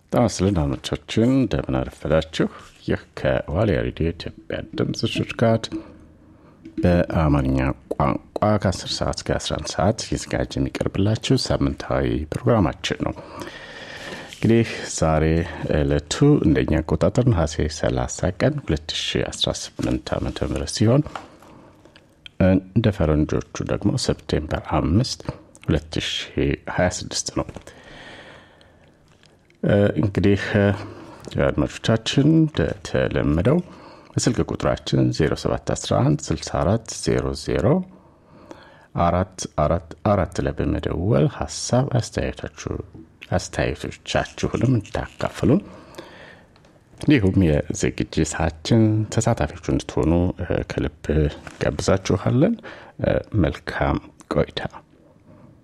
ጤና ይስጥልን አድማጮቻችን እንደምን አረፈዳችሁ። ይህ ከዋልያ ሬዲዮ ኢትዮጵያ ድምፅ ሽርካት በአማርኛ ቋንቋ ከ10 ሰዓት እስከ 11 ሰዓት እየተዘጋጀ የሚቀርብላችሁ ሳምንታዊ ፕሮግራማችን ነው። እንግዲህ ዛሬ ዕለቱ እንደኛ አቆጣጠር ነሐሴ 30 ቀን 2018 ዓ ም ሲሆን እንደ ፈረንጆቹ ደግሞ ሰፕቴምበር 5 2026 ነው። እንግዲህ አድማጮቻችን እንደተለመደው በስልክ ቁጥራችን 0711 64 00 አራት አራት አራት ላይ በመደወል ሀሳብ አስተያየቶቻችሁንም እንድታካፍሉን እንዲሁም የዝግጅታችን ተሳታፊዎች እንድትሆኑ ከልብ ጋብዛችኋለን። መልካም ቆይታ።